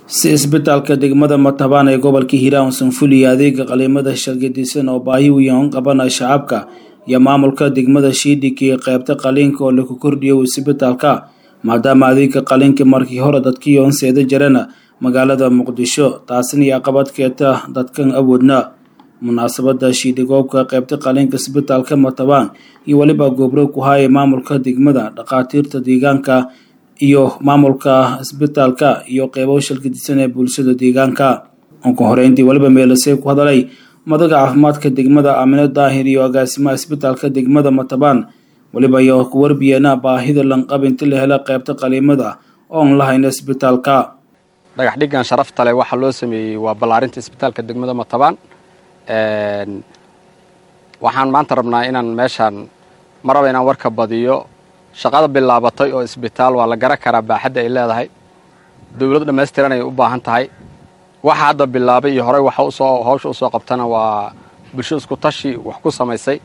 si isbitaalka degmada matabaan ee gobolka hiiraan sanfuliya adeega qaliimada shargadisan oo baahi weyn qabana shacabka iyo maamulka degmada shiidhig iyo qeybta qaliinka oo lagu kordhiyo isbitaalka maadaama adeega qaliinka markii hore dadkii onseeda jarana magaalada muqdisho taasina iyo caqabad keeta dadkan awoodna munaasabada shiidhigoobka qeybta qaliinka isbitaalka matabaan iyo weliba goobro ku haaya maamulka degmada dhakhaatiirta deegaanka iyo maamulka isbitaalka iyo qeybo shalkidisan ee bulshada deegaanka ugu horeyntii weliba meelasey ku hadalay madaga caafimaadka degmada aamino daahir iyo agaasimaha isbitaalka degmada matabaan weliba iyo ku warbiyeena baahida lanqab inti la hela qeybta qaliimada oon lahayna isbitaalka dhagax dhiggan sharafta leh waxaa loo sameeyey waa ballaarinta isbitaalka degmada matabaan waxaan maanta rabnaa inaan meeshaan ma raba inaan warka badiyo shaqada bilaabatay oo isbitaal waa la garan karaa baaxadda ay leedahay dowlad dhammaystiran ay u baahan tahay waxa hadda bilaabay iyo horey waxa usoo hawsha usoo qabtana waa bulsho isku tashi wax ku samaysay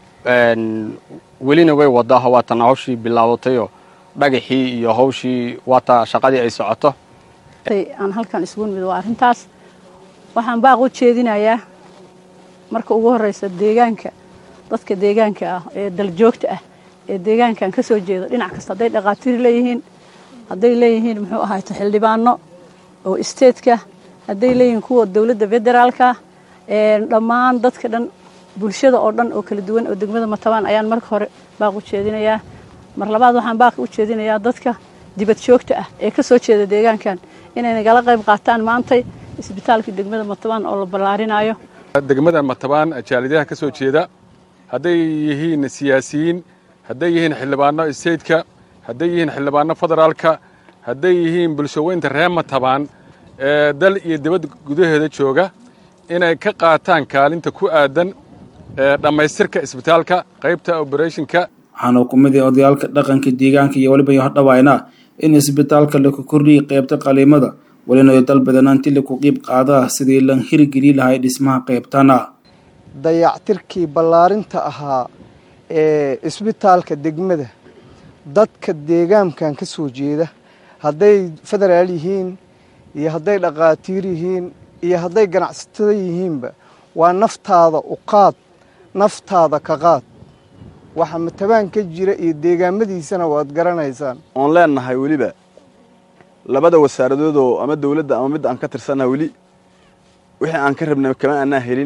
welina way wadaa waatana hawshii bilaabatayoo dhagaxii iyo hawshii waata shaqadii ay socoto aan halkan isugu nimid waa arrintaas waxaan baaq u jeedinayaa marka ugu horreysa deegaanka dadka deegaanka ah ee daljoogta ah ee deegaankan ka soo jeeda dhinac kasta hadday dhakhaatiir leeyihiin hadday leeyihiin muxuu ahayto xildhibaano oo isteedka hadday leeyihiin kuwa dowladda federaalka dhammaan dadka dhan bulshada oo dhan oo kala duwan oo degmada matabaan ayaan marka hore baaq u jeedinayaa mar labaad waxaan baaq u jeedinayaa dadka dibad joogta ah ee ka soo jeeda deegaankan inay nagala qayb qaataan maantay isbitaalka degmada matabaan oo la ballaarinaayo degmada matabaan jaalidaha ka soo jeeda hadday yihiin siyaasiyiin hadday yihiin xildhibaano isteydka hadday yihiin xildhibaano federaalka hadday yihiin bulshaweynta reer matabaan ee dal iyo dibad gudaheeda jooga inay ka qaataan kaalinta ku aadan dhammaystirka isbitaalka qaybta oberethonka waxaana ku mid ah odayaalka dhaqanka deegaanka iyo weliba yohodhawaayna in isbitaalka laku kordhiyay qaybta qaliimada welina dal badanaanti laku qiib qaadaa sidii lan hirgeli lahay dhismaha qaybtana dayactirkii ballaarinta ahaa ee isbitaalka degmada dadka deegaankan ka soo jeeda hadday federaal yihiin iyo hadday dhakhaatiir yihiin iyo hadday ganacsatada yihiinba waa naftaada u qaad naftaada ka qaad waxa matabaan ka jira iyo deegaamadiisana waad garanaysaan oon leennahay weliba labada wasaaradoodoo ama dawladda ama midda aan ka tirsannaha weli wixii aan ka rabnay kama aanaa helin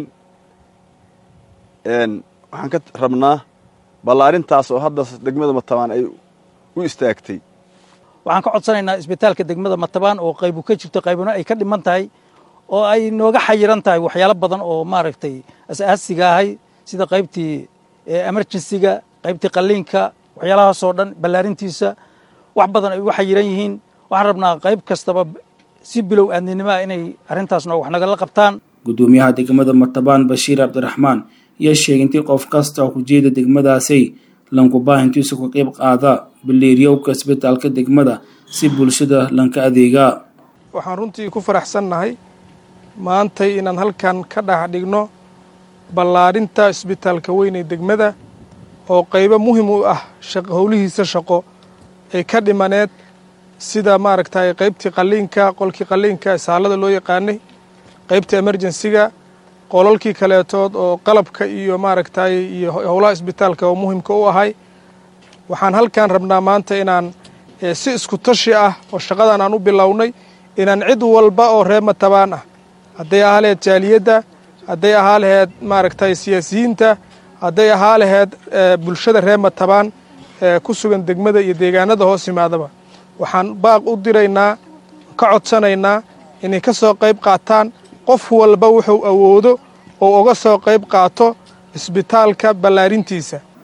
waxaan ka rabnaa ballaarintaas oo hadda degmada matabaan ay u istaagtay waxaan ka codsanaynaa isbitaalka degmada matabaan oo qaybu ka jirto qaybuna ay ka dhiman tahay oo ay nooga xayiran tahay waxyaalo badan oo maaragtay as-aasiga ahay sida qaybtii emergensiga qaybtii qalliinka waxyaalahaasoo dhan ballaarintiisa wax badan ay uga xayiran yihiin waxaan rabnaa qayb kastaba si bilow aadninimaa inay arrintaasna wax nagala qabtaan guddoomiyaha degmada matabaan bashiir cabdiraxmaan iyo sheegay intii qof kasta oo kujeeda degmadaasay lankubaahintiisu ka qayb qaada baleeryowka isbitaalka degmada si bulshada lanka adeegaa waxaan runtii ku faraxsannahay maantay inaan halkan ka dhex dhigno ballaarinta isbitaalka weyn ee degmada oo qaybo muhim u ah howlihiisa shaqo ay ka dhimaneed sida maaragtay qaybtii qalliinka qolkii qalliinka isaalada loo yaqaanay qaybta emerjensiga qolalkii kaleetood oo qalabka iyo maaragtay iyo howlaha isbitaalka oo muhimka u ahay waxaan halkan rabnaa maanta inaan si isku tashi ah oo shaqadan aan u bilownay inaan cid walba oo reer matabaan ah hadday ahaa laheyd jaaliyadda hadday ahaa laheyd maaragtay siyaasiyiinta hadday ahaa laheyd bulshada reer matabaan ee ku sugan degmada iyo deegaanada hoos yimaadaba waxaan baaq u diraynaa ka codsanaynaa inay ka soo qayb qaataan qof walba wuxuu awoodo oo uga soo qayb qaato isbitaalka ballaarintiisa